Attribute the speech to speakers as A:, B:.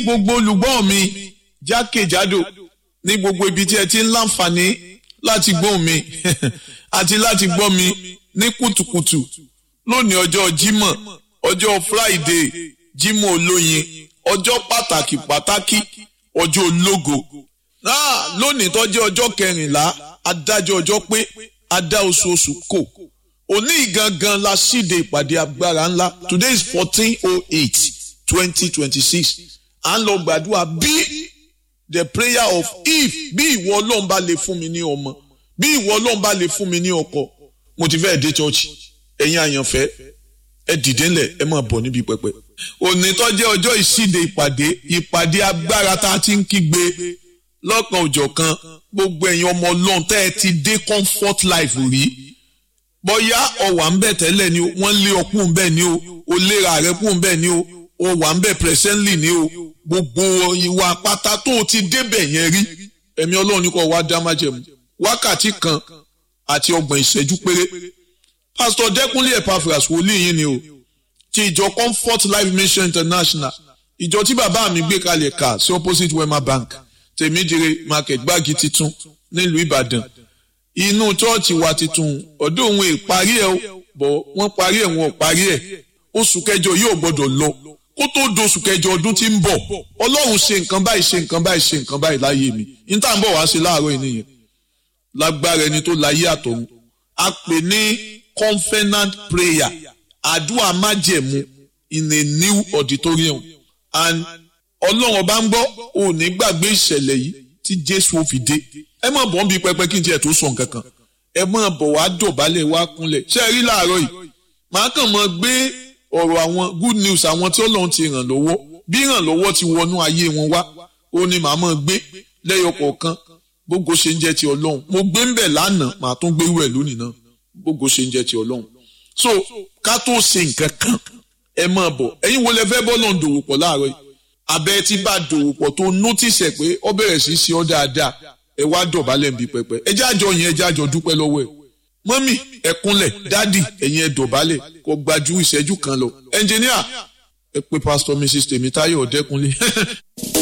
A: gbogbo olùgbọ́ mi jákèjádò ní gbogbo ibi tí ẹ ti ń láǹfààní láti gbọ́ mi àti láti gbọ́ mi ní kùtùkùtù lónìí ọjọ́ Jímọ̀ ọjọ́ Friday Jímọ̀ olóyin ọjọ́ pàtàkì pàtàkì ọjọ́ ológo náà lónìí tó jẹ́ ọjọ́ kẹrìnlá adájọ́ ọjọ́ pé adá oṣooṣù kò òní gangan la ṣíde ìpàdé agbára ńlá today is fourteen oh eight twenty twenty six à ń lọ gbàdúrà bí the prayer of if bí ìwọ ọlọ́run bá lè fún mi ní ọmọ bí ìwọ ọlọ́run bá lè fún mi ní ọkọ mo ti fẹ́ dé church ẹ̀yin àyànfẹ́ ẹ dìde ńlẹ̀ ẹ máa bọ̀ níbi pẹpẹ. òní tó jẹ́ ọjọ́ ìṣíde ìpàdé ìpàdé agbára tá a ti ń kígbe lọ́kàn òjọ̀kan gbogbo ẹ̀yin ọmọ ọlọ́run tẹ́ ẹ ti dé comfort life rí bóyá ọ̀wà ń bẹ̀ tẹ́lẹ̀ ni o wọ́n lé ọkùn ń bẹ̀ ni o o léra rẹ̀ kùn ń bẹ̀ ni o o wà ń bẹ̀ presently ni o gbogbo ìwà pátá tó o ti débẹ̀ yẹn rí ẹ̀mí ọlọ́run ní kò wá dá májẹ̀mú wákàtí kan àti ọgbọ̀n ìṣẹ́jú péré pásítọ̀ dẹ́kunlé epaphras wòlíì yín ni o ti ìjọ comfort life mission international ìjọ tí bàbá mi gbé kalẹ̀ ká sí opposite wema bank tèmídìrè market gbági titun nílùú ìbàdàn inú chọ́ọ̀chì wa titun ọ̀dọ̀ òun ìparí ẹ̀ bọ̀ wọ́n parí ẹ̀ wọn ò parí ẹ̀ oṣù kẹjọ yóò gbọ́dọ̀ lọ kó tó doṣù kẹjọ ọdún tí ń bọ̀ ọlọ́run ṣe nǹkan báyìí ṣe nǹkan báyìí ṣe nǹkan báyìí láyé mi níta ń bọ̀ wá sí láàárọ̀ yìí nìyẹn lágbára ẹni tó láyé àtọ̀run a pè ní covenant prayer àdúrà májẹ̀mú in a new auditorium and ọlọ́run ọba ń gbọ́ ò ní gbàgbé ìṣẹ̀lẹ̀ yìí tí jésù ò fi dé ẹ má bọ̀ ń bi pẹpẹ kí n tiẹ̀ tó sọ nǹkan kan ẹ má bọ̀ wá dọ̀bálẹ̀ wá kúnlẹ̀ ṣé ẹ rí láàárọ̀ yìí màá kàn mọ́ gbé ọ̀rọ̀ àwọn good news àwọn tí ọlọ́run ti ràn lọ́wọ́ bí ràn lọ́wọ́ ti wọnú ayé wọn wá ó ní màá mọ́ gbé lẹ́yọ kọ̀ọ̀kan gbogbo ṣe ń jẹ́ ti ọlọ́run mo gbé ń bẹ̀ lánàá màá tún gbé wẹ̀ lónìí náà gbogbo ṣe ń jẹ́ ti ọlọ́run so ká tó ṣe nǹkan kan ẹ máa bọ̀ ẹ̀yin wo lẹ fẹ́ bọ́ náà dòwò pọ̀ láàárọ̀ yìí abẹ́ tí bá dòwò pọ̀ tó notice ẹ̀ pé ó bẹ̀rẹ̀ sí ṣe ọ́ dáadáa ẹ wá dọ̀bálẹ̀ nbí pẹpẹ ẹ jájọ yẹn ẹ jájọ dúpẹ́ lọ́wọ́ ẹ̀ mọ́mì ẹ kúnlẹ̀ dádì ẹ̀yin ẹ dọ̀bálẹ̀ kó gbajú ìṣẹ́jú kan lọ ẹnjìníà ẹ pé pásítọ̀ mrs tèmítáyọ̀ ọ̀dẹ́kunlé